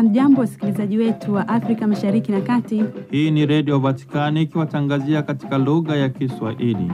Hamjambo, wasikilizaji wetu wa Afrika Mashariki na Kati. Hii ni Redio Vatikani ikiwatangazia katika lugha ya Kiswahili.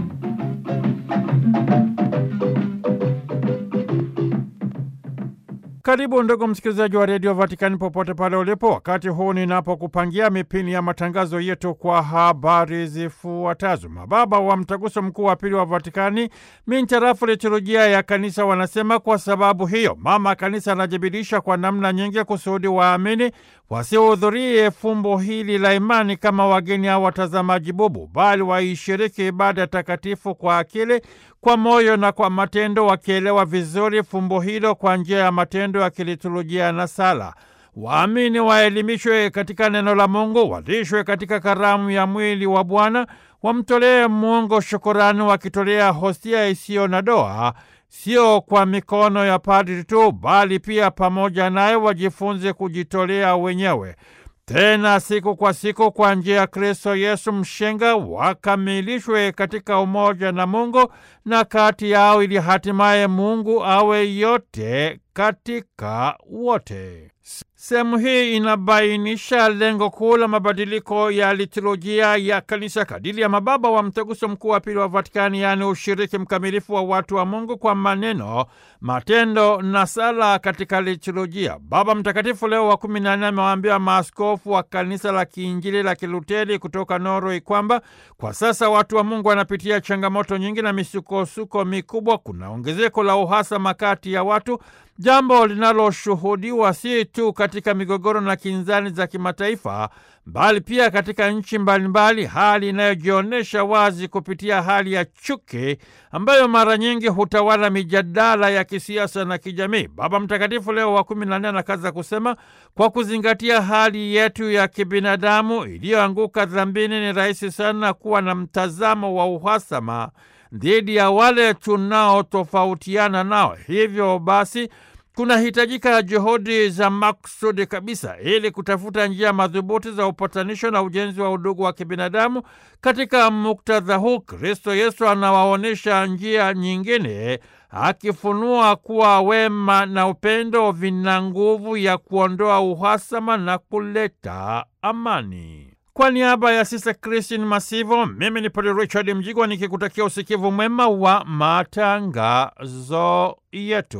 Karibu ndugu msikilizaji wa redio Vatikani popote pale ulipo, wakati huu ninapokupangia mipini ya matangazo yetu kwa habari zifuatazo. Mababa wa mtaguso mkuu wa pili wa Vatikani mintarafu liturujia ya kanisa wanasema, kwa sababu hiyo mama kanisa anajibirisha kwa namna nyingi kusudi waamini wasihudhurie fumbo hili la imani kama wageni au watazamaji bubu, bali waishiriki ibada takatifu kwa akili, kwa moyo na kwa matendo, wakielewa vizuri fumbo hilo kwa njia ya matendo ya kiliturujia na sala. Waamini waelimishwe katika neno la Mungu, walishwe katika karamu ya mwili wa Bwana, wamtolee Mungu shukurani, wakitolea hostia isiyo na doa sio kwa mikono ya padri tu, bali pia pamoja naye wajifunze kujitolea wenyewe, tena siku kwa siku, kwa njia ya Kristo Yesu mshenga, wakamilishwe katika umoja na Mungu na kati yao, ili hatimaye Mungu awe yote katika wote. Sehemu hii inabainisha lengo kuu la mabadiliko ya liturujia ya kanisa kadiri ya mababa wa mtaguso mkuu wa pili wa Vatikani, yaani ushiriki mkamilifu wa watu wa Mungu kwa maneno, matendo na sala katika liturujia. Baba Mtakatifu Leo wa kumi na nne amewaambia maaskofu wa kanisa la kiinjili la kiluteri kutoka Norway kwamba kwa sasa watu wa Mungu wanapitia changamoto nyingi na misukosuko mikubwa. Kuna ongezeko la uhasama kati ya watu jambo linaloshuhudiwa si tu katika migogoro na kinzani za kimataifa bali pia katika nchi mbalimbali, hali inayojionyesha wazi kupitia hali ya chuki ambayo mara nyingi hutawala mijadala ya kisiasa na kijamii. Baba Mtakatifu Leo wa kumi na nne anakaza kusema, kwa kuzingatia hali yetu ya kibinadamu iliyoanguka dhambini, ni rahisi sana kuwa na mtazamo wa uhasama dhidi ya wale tunaotofautiana nao. Hivyo basi kunahitajika juhudi za maksudi kabisa ili kutafuta njia madhubuti za upatanisho na ujenzi wa udugu wa kibinadamu. Katika muktadha huu, Kristo Yesu anawaonyesha njia nyingine, akifunua kuwa wema na upendo vina nguvu ya kuondoa uhasama na kuleta amani. Kwa niaba ya Sista Kristin Masivo, mimi ni Padre Richard Mjigwa nikikutakia usikivu mwema wa matangazo yetu.